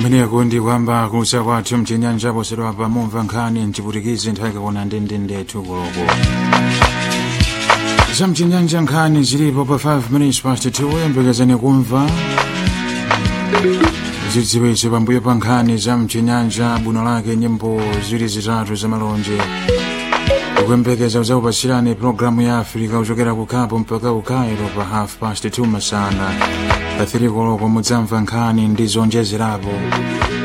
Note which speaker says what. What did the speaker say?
Speaker 1: kumeneko ndi kwamba kusa kwathu mchinyanja posedwa pamumva nkhani mchiputikizi nthawi kakona ndendendethu koloko za mchinyanja nkhani zilipo pa 5 minutes past 2 yembekezani kumva zidziwitso pambuyo pa nkhani za mchinyanja buno lake nyimbo ziwiri zitatu za malonje kuyembekeza uzakupatsirani programu ya afrika kuchokera ku Cape mpaka ku Cairo pa half past 2 masana pa 3 koloko mudzamva nkhani ndi zonjezerapo